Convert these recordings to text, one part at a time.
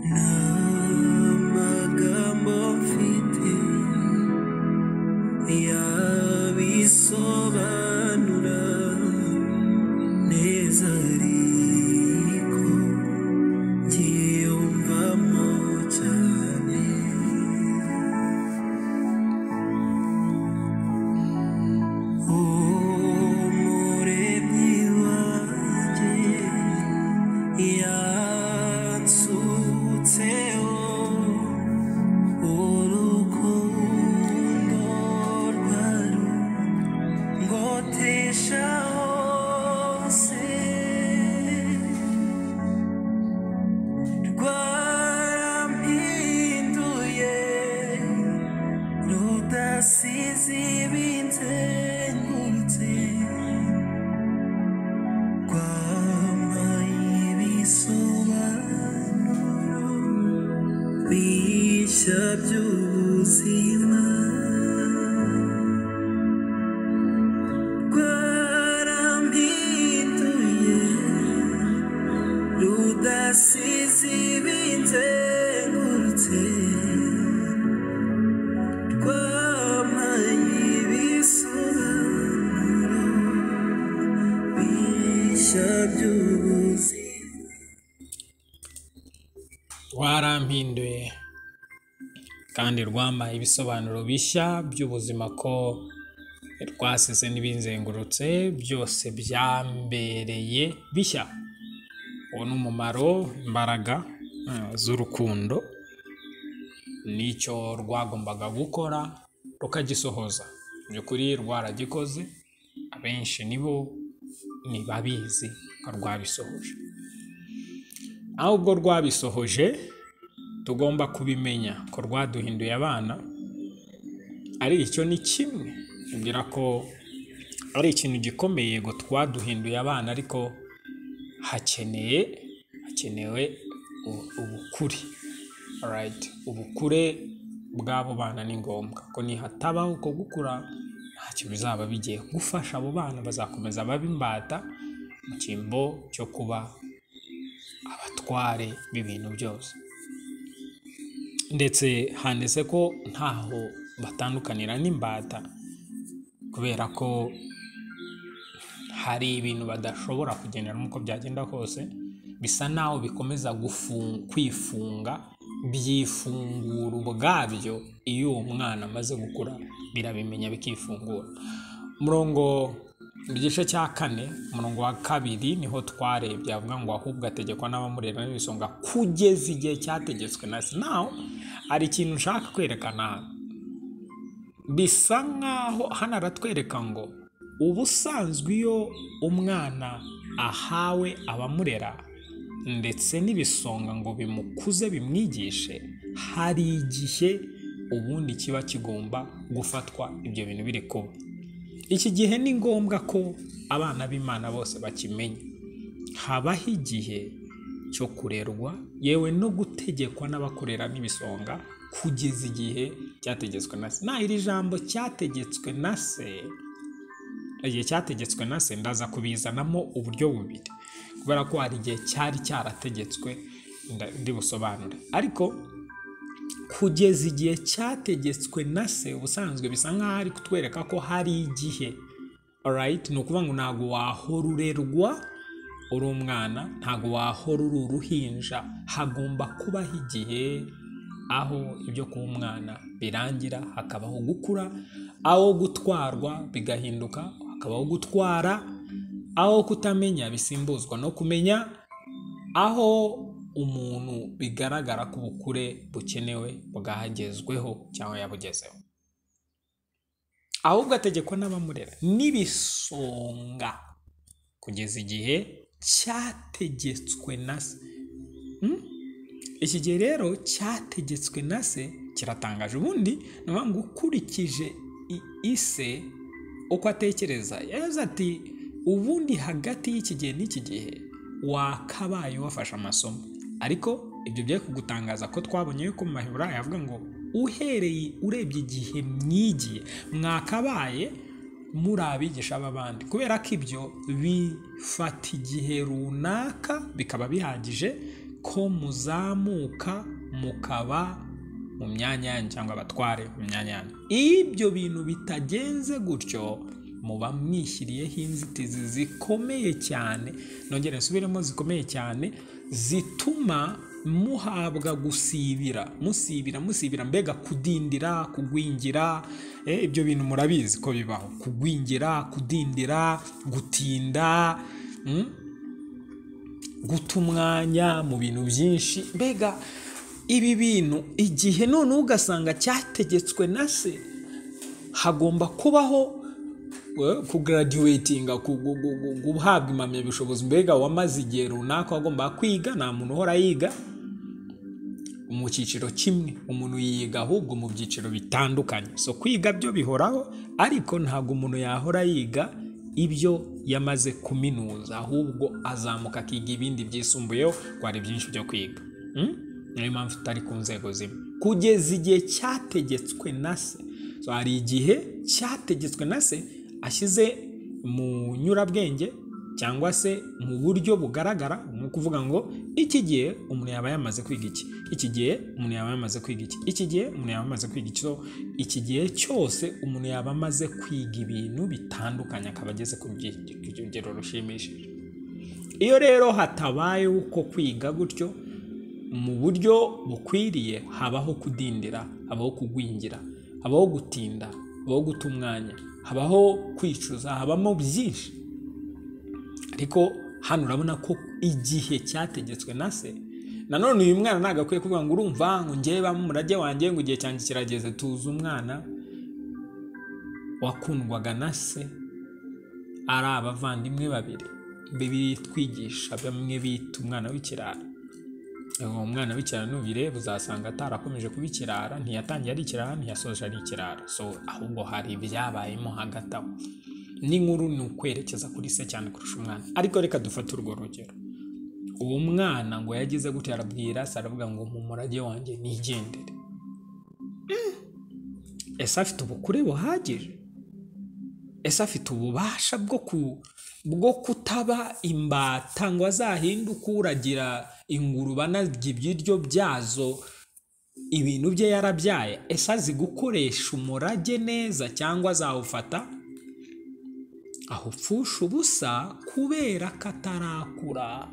nta magambo mfite yabisobanura neza ariko byiyumvamo cyane umuremyi wanjye yansutseho urukundo rwawe ngotesha hose rwarampinduye rudasize ibinzengurutse rwampaye ibisobanuro bishya by'ubuzima rwarampinduye rudasize ibinzengurutse rwampaye ibisobanuro bishya by'ubuzima warampinduye kandi rwampaye ibisobanuro bishya by'ubuzima ko rwasize n'ibinzengurutse byose byambereye bishya uwo ni umumaro imbaraga eh, z'urukundo nicyo rwagombaga gukora rukagisohoza mu by'ukuri rwaragikoze abenshi nibo ntibabizi ko rwabisohoje aho ubwo rwabisohoje tugomba kubimenya ko rwaduhinduye abana ari icyo ni kimwe kugira ko ari ikintu gikomeye yego twaduhinduye abana ariko hakeneye hakenewe u- ubukure alright ubukure bw'abo bana ni ngombwa ko nihatabaho uko gukura ntacyo bizaba bigiye gufasha abo bana bazakomeza babe imbata mu cyimbo cyo kuba abatware b'ibintu byose ndetse handitse ko ntaho batandukanira n'imbata kubera ko hari ibintu badashobora kugendera nk'uko byagenda kose bisa naho bikomeza gufu- kwifunga byifungura ubwabyo iyo uwo mwana amaze gukura birabimenya bikifungura umurongo mu gice cya kane umurongo wa kabiri niho twarebye avuga ngo ahubwo ategekwa n'abamurera n'ibisonga kugeza igihe cyategetswe na sinawu hari ikintu nshaka kwerekana hano bisa nk'aho hano aratwereka ngo ubusanzwe iyo umwana ahawe abamurera ndetse n'ibisonga ngo bimukuze bimwigishe hari igihe ubundi kiba kigomba gufatwa ibyo bintu biri kuba iki gihe ni ngombwa ko abana b'imana bose bakimenya habaho igihe cyo kurerwa yewe no gutegekwa n'abakorera n'ibisonga kugeza igihe cyategetswe na se naho iri jambo cyategetswe na se igihe cyategetswe na se ndaza kubizanamo uburyo bubiri kubera ko hari igihe cyari cyarategetswe nda- ndibusobanure ariko kugeza igihe cyategetswe na se ubusanzwe bisa nk'aho ari kutwereka ko hari igihe alright ni ukuvuga ngo ntabwo wahora urerwa uri umwana ntabwo wahora uri uruhinja hagomba kubaho igihe aho ibyo kuba umwana birangira hakabaho gukura aho gutwarwa bigahinduka hakabaho gutwara aho kutamenya bisimbuzwa no kumenya aho umuntu bigaragara ko ubukure bukenewe bwagezweho cyangwa yabugezeho ahubwo ategekwa n'abamurera n'ibisonga kugeza igihe cyategetswe na se Hmm? iki gihe rero cyategetswe na se kiratangaje ubundi ni ukuvuga ngo ukurikije i- ise uko atekereza yavuze ati ubundi hagati y'iki gihe n'iki gihe wakabaye wafashe amasomo ariko ibyo byari kugutangaza ko twabonye yuko mu maheburayo avuga ngo uhereye urebye igihe mwigiye mwakabaye muri abigisha b'abandi kubera ko ibyo bifata igihe runaka bikaba bihagije ko muzamuka mukaba mu myanya yanyu cyangwa abatware mu myanya yanyu iyo ibyo bintu bitagenze gutyo muba mwishyiriyeho inzitizi zikomeye cyane nongere nsubiremo zikomeye cyane zituma muhabwa gusibira musibira musibira mbega kudindira kugwingira eh, ibyo bintu murabizi ko bibaho kugwingira kudindira gutinda mm? guta umwanya mu bintu byinshi mbega ibi bintu igihe none ugasanga cyategetswe na se hagomba kubaho eh, kugaradiwetinga ku- gu- gu- gu- guhabwa impamyabushobozi mbega wamaze igihe runaka wagomba kwiga nta muntu uhora yiga mu cyiciro kimwe umuntu yiga ahubwo mu byiciro bitandukanye so kwiga byo bihoraho ariko ntabwo umuntu yahora yiga ibyo yamaze kuminuza ahubwo azamuka akiga ibindi byisumbuyeho kuko hari byinshi byo kwiga Mm? niyo mpamvu tutari ku nzego zimwe kugeza igihe cyategetswe na se So, hari igihe cyategetswe na se ashyize mu nyurabwenge cyangwa se mu buryo bugaragara ni ukuvuga ngo iki gihe umuntu yaba yamaze kwiga iki iki gihe umuntu yaba yamaze kwiga iki iki gihe umuntu yaba yamaze kwiga iki So, iki gihe cyose umuntu yaba amaze kwiga ibintu bitandukanye akaba ageze ku rye- ku rugero rushimishije iyo rero hatabayeho uko kwiga gutyo mu buryo bukwiriye habaho kudindira habaho kugwingira habaho gutinda habaho guta umwanya habaho kwicuza habamo byinshi ariko hano urabona ko igihe cyategetswe na se nanone uyu mwana ntabwo akwiye kuvuga ngo urumva ngo njyewe bamurage wanjye ngo igihe cyanjye kirageze tuzi umwana wakundwaga na se ari abavandimwe babiri bitwigisha bamwe bita umwana w'ikirara uwo mwana w'ikirara nubireba uzasanga atarakomeje kuba ikirara ntiyatangiye ari ikirara ntiyasoje ari ikirara so ahubwo hari ibyabayemo hagati aho n'inkuru ni ukwerekeza kuri se cyane kurusha umwana ariko reka dufate urwo rugero uwo mwana ngo yagize gutya arabwira se aravuga ngo mu murage wanjye nigendere Mm. ese afite ubukure buhagije ese afite ububasha bwo ku bwo kutaba imbata ngo azahinduke uragira ingurube anarya ibiryo byazo ibintu bye yarabyaye ese azi gukoresha umurage neza cyangwa azawufata ahupfusha ubusa kubera ko atarakura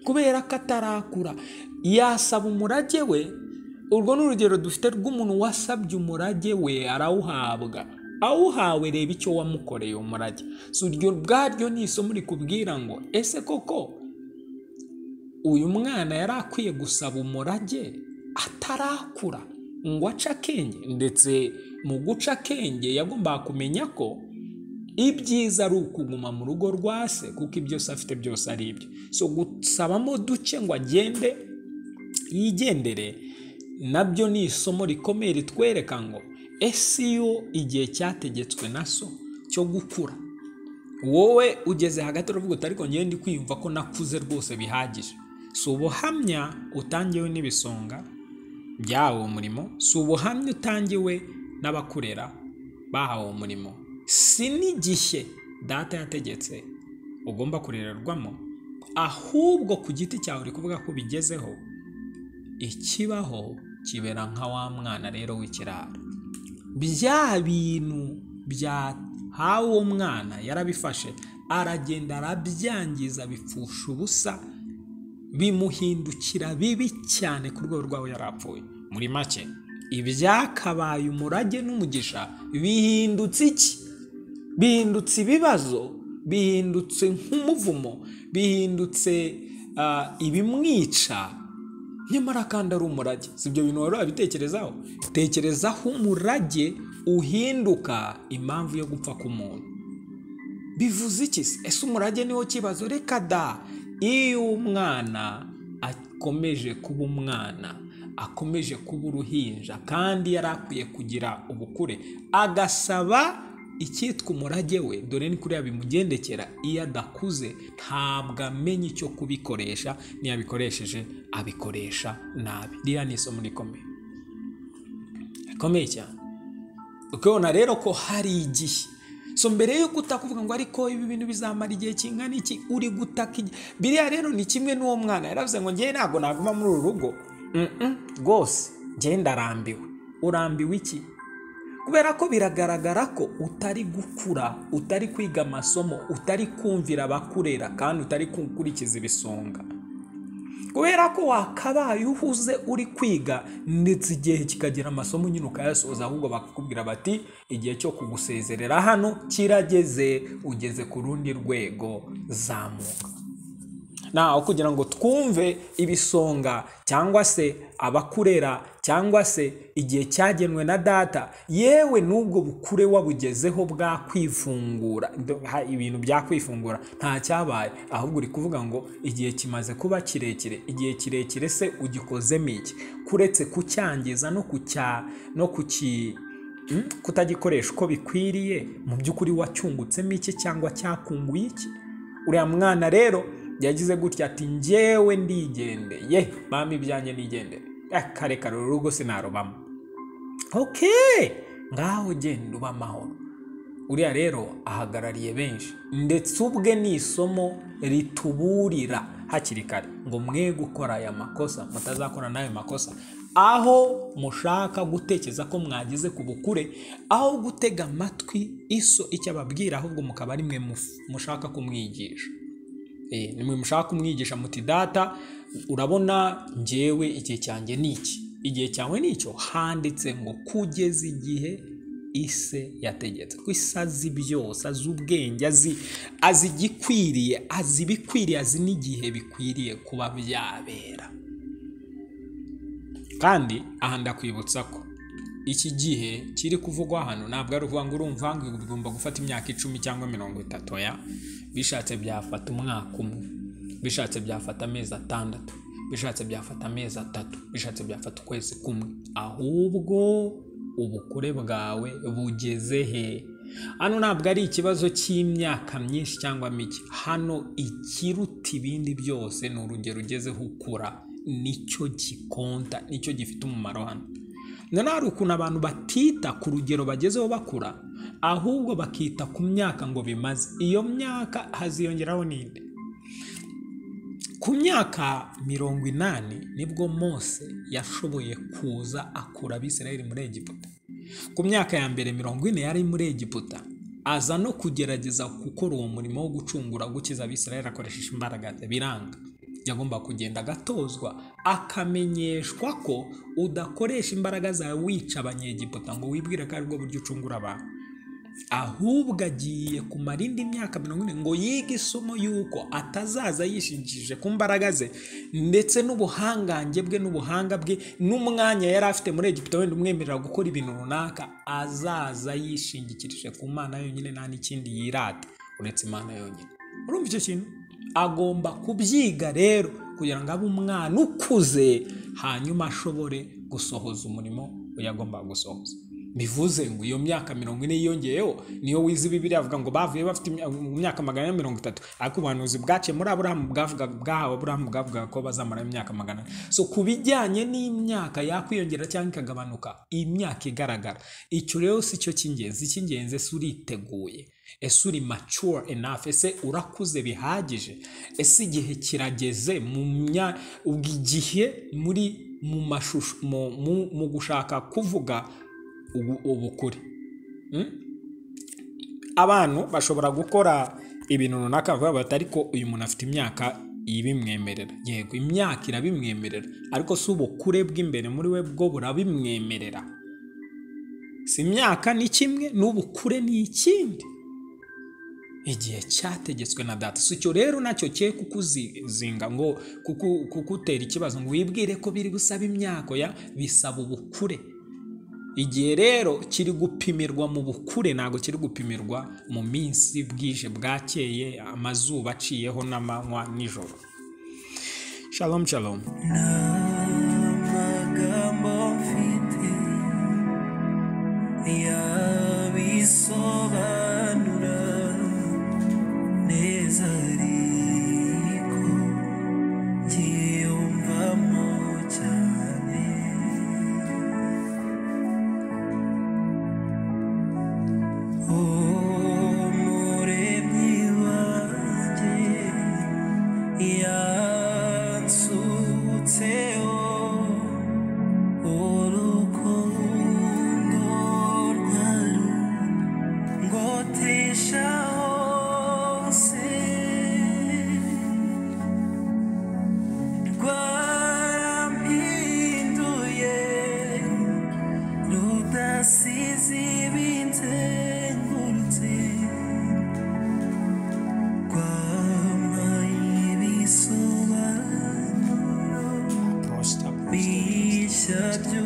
kubera ko atarakura yasaba umurage we urwo ni urugero dufite rw'umuntu wasabye umurage we arawuhabwa awuhawe reba icyo wamukoreye umurage si uryo ubwaryo ni isomo rikubwira ngo ese koko uyu mwana yari akwiye gusaba umurage atarakura ngo ace akenge ndetse mu guca akenge yagombaga kumenya ko ibyiza ari ukuguma mu rugo rwa se kuko ibyo se afite byose ari ibye so gusabamo duke ngo agende yigendere nabyo ni isomo rikomeye ritwereka ngo ese iyo igihe cyategetswe na so cyo gukura wowe ugeze hagati uravuga uti ariko njyewe ndi kwiyumva ko nakuze rwose bihagije si ubuhamya utangiwe n'ibisonga byahawe umurimo si ubuhamya utangiwe n'abakurera bahawe umurimo si n'igihe data yategetse ugomba kurererwamo ahubwo ku giti cyawe uri kuvuga ko ubigezeho ikibaho kibera nka wa mwana rero w'ikiraro bya bintu byahawe uwo mwana yarabifashe aragenda arabyangiza bipfusha ubusa bimuhindukira bibi cyane ku rwego rw'aho yari apfuye muri make ibyakabaye umurage n'umugisha bihindutse iki bihindutse ibibazo bihindutse nk'umuvumo bihindutse ah, ibimwica nyamara kandi ari umurage si ibyo bintu wari wabitekerezaho tekerezaho umurage uhinduka impamvu yo gupfa k'umuntu bivuze iki se ese umurage niwo kibazo reka da iyo umwana akomeje kuba umwana akomeje kuba uruhinja kandi yari akwiye kugira ubukure agasaba icyitwa umurage we dore ni kuriya bimugendekera iyo adakuze ntabwo amenya icyo kubikoresha n'iyo abikoresheje abikoresha nabi ririya ni isomo rikomeye rikomeye cyane ukabona rero ko hari igihe so mbere yuko utaka uvuga ngo ariko ibi bintu bizamara igihe kingana iki uri gutaka igi- biriya rero ni kimwe n'uwo mwana yaravuze ngo ngewe ntabwo naguma muri uru rugo Mm-mm, rwose ngewe ndarambiwe urambiwe iki kubera ko biragaragara ko utari gukura utari kwiga amasomo utari kumvira abakurera kandi utari gukurikiza ibisonga kubera ko wakabaye uhuze uri kwiga ndetse igihe kikagera amasomo nyine ukayasoza ahubwo bakakubwira bati igihe cyo kugusezerera hano kirageze ugeze ku rundi rwego zamuka nawe kugira ngo twumve ibisonga cyangwa se abakurera cyangwa se igihe cyagenwe na data yewe n'ubwo bukure wabugezeho bwakwifungura ndo- ha- ibintu byakwifungura nta cyabaye ahubwo uri kuvuga ngo igihe kimaze kuba kirekire igihe kirekire se ugikozemo iki kuretse kucyangiza no kucya no kuki Mm, kutagikoreshwa uko bikwiriye mu by'ukuri wacyungutsemo iki cyangwa cyakunguye iki uriya mwana rero yagize gutya ati njyewe ndigendeye mama ibyanjye nigendere Eh, kare kare uru rugo sinarubamo ok ngaho genda uba amahoro uriya rero ahagarariye benshi ndetse ubwe ni isomo rituburira hakiri kare ngo mwe gukora aya makosa mutazakora n'ayo makosa aho mushaka gutekereza ko mwageze ku bukure aho gutega amatwi iso icyo ababwira ahubwo mukaba ari mwe muf- mushaka kumwigisha Eh, nimwe mushaka kumwigisha muti data urabona njyewe igihe cyanjye ni iki igihe cyawe ni icyo handitse ngo kugeza igihe ise yategetse ko ise azi byose azi ubwenge azi azi igikwiriye azi ibikwiriye azi n'igihe bikwiriye kuba byabera kandi aha ndakwibutsa ko iki gihe kiri kuvugwa hano ntabwo ari ukuvuga ngo urumva ngo ugomba gufata imyaka icumi cyangwa mirongo itatu ya bishatse byafata umwaka umwe bishatse byafata amezi atandatu bishatse byafata amezi atatu bishatse byafata ukwezi kumwe ahubwo ubukure bwawe bugeze he hano ntabwo ari ikibazo cy'imyaka myinshi cyangwa mike hano ikiruta ibindi byose ni urugero ugezeho ukura nicyo gikonta nicyo gifite umumaro hano noneho hari ukuntu abantu batita ku rugero bagezeho bakura ahubwo bakita ku myaka ngo bimaze iyo myaka haziyongeraho n'indi ku myaka mirongo inani nibwo mose yashoboye kuza akura abisirayeli muri egiputa ku myaka ya mbere mirongo ine yari muri egiputa aza no kugerageza gukora uwo murimo wo gucungura gukiza abisirayeli akoresheje imbaraga ze biranga yagomba kugenda agatozwa akamenyeshwa ko udakoresha imbaraga zawe wica abanyegiputa ngo wibwire ko aribwo buryo ucungura abantu ahubwo agiye kumara indi myaka mirongo ine ngo yige isomo y'uko atazaza yishingikije ku mbaraga ze ndetse n'ubuhangange bwe n'ubuhanga bwe n'umwanya yari afite muri egiputa wenda umwemerera gukora ibintu runaka azaza yishingikirije ku mana yonyine nta n'ikindi yirata uretse imana yonyine urumva icyo kintu agomba kubyiga rero kugira ngo abe umwana ukuze hanyuma ashobore gusohoza umurimo we yagombaga gusohoza bivuze ngo iyo myaka mirongo ine yiyongeyeho niyo wize bibiri avuga ngo bavuye bafite imya- mu myaka magana ane mirongo itatu ariko ubuhanuzi bwaciye muri aburahamu bwavuga bwahawe aburahamu bwavugaga ko bazamara imyaka magana ane so ku bijyanye n'imyaka yakwiyongera cyangwa ikagabanuka imyaka igaragara icyo rero si cyo cy'ingenzi icy'ingenzi ese uriteguye ese uri mature enough ese urakuze bihagije ese igihe kirageze mu mya ubwo igihe muri mu mashusho mu, mu, mu gushaka kuvuga ubu- ubukure Mm? abantu bashobora gukora ibintu runaka bavuga bati ariko uyu muntu afite imyaka ibimwemerera yego imyaka irabimwemerera ariko si ubukure bw'imbere muri we bwo burabimwemerera si imyaka ni kimwe n'ubukure ni ikindi igihe cyategetswe na data si icyo rero nacyo cye kukuzinga ngo kuku- kugutera ikibazo ngo wibwire ko biri gusaba imyaka ya bisaba ubukure igihe rero kiri gupimirwa mu bukure ntabwo kiri gupimirwa mu minsi bwije bwakeye amazuba aciyeho n'amanywa nijoro shalom shalom amagambo mfite yabisobanura neza ariko ngiyumvamo cyane oh udasize ibinzengurutse rwampaye ibisobanuro prosita bishya byo